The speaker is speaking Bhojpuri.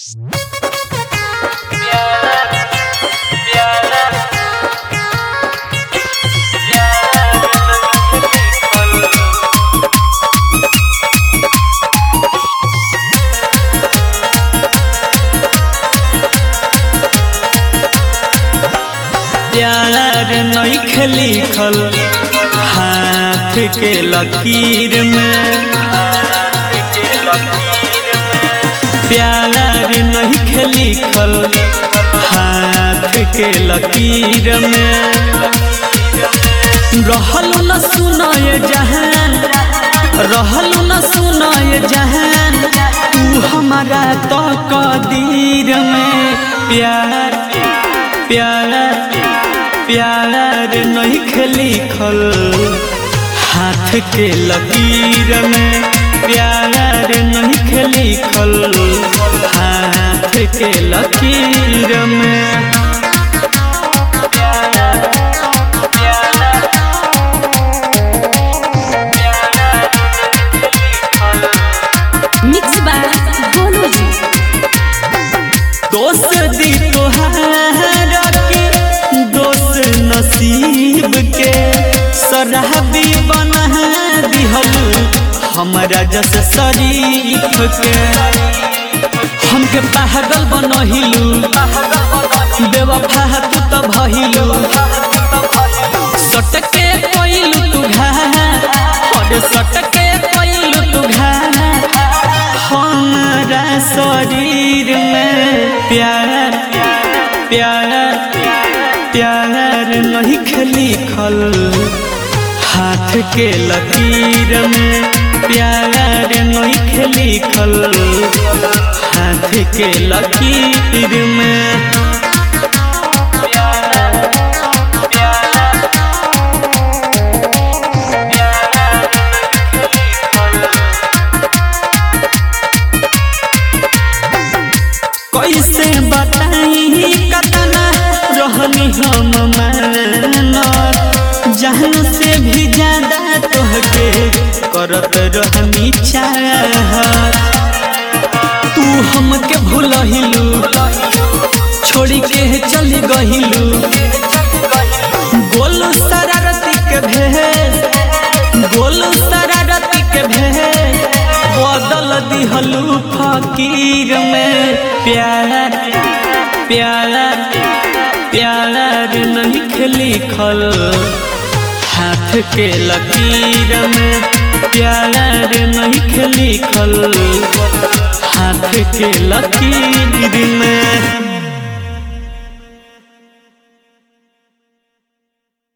प्यार नइखे लिखल हाथ के लकीर में प्यार नइखे लिखल हाथ के लकीर में रहलू न सुनाए जहान रहलू न सुनाए जहान तू हमारा तो कदीर में प्यार प्यार प्यार नहीं लिखल हाथ के लकीर में प्यार नहीं लिखल हाथ के लकीर में मिक्स बाय गोलू जी दोस्त दी तोहार के दोस्त नसीब के शराबी बना दिहलू हमरा जस शरीफ के हमके पागल बनहिलू बेवफा तू तो भइलू सटके कोइलू तू घा और सटके कोइलू तू घा हमारा शरीर में प्यार प्यार प्यार नहीं लिखल हाथ के लकीर में प्यार नहीं लिखल हाथ के लकीर में कैसे बताई कतना रहनी हम मानत जान से भी ज्यादा तोहके करत रहनी चाहत तू हमके भूलहिलू छोड़ी के चली गहिलू गोलू शरारती के भेष गोलू शरारती के भेष बदल दिहलू फकीर में प्यार प्यार प्यार नहीं लिखल हाथ के लकीर में प्यार नहीं लिखल हाथ के लकीर में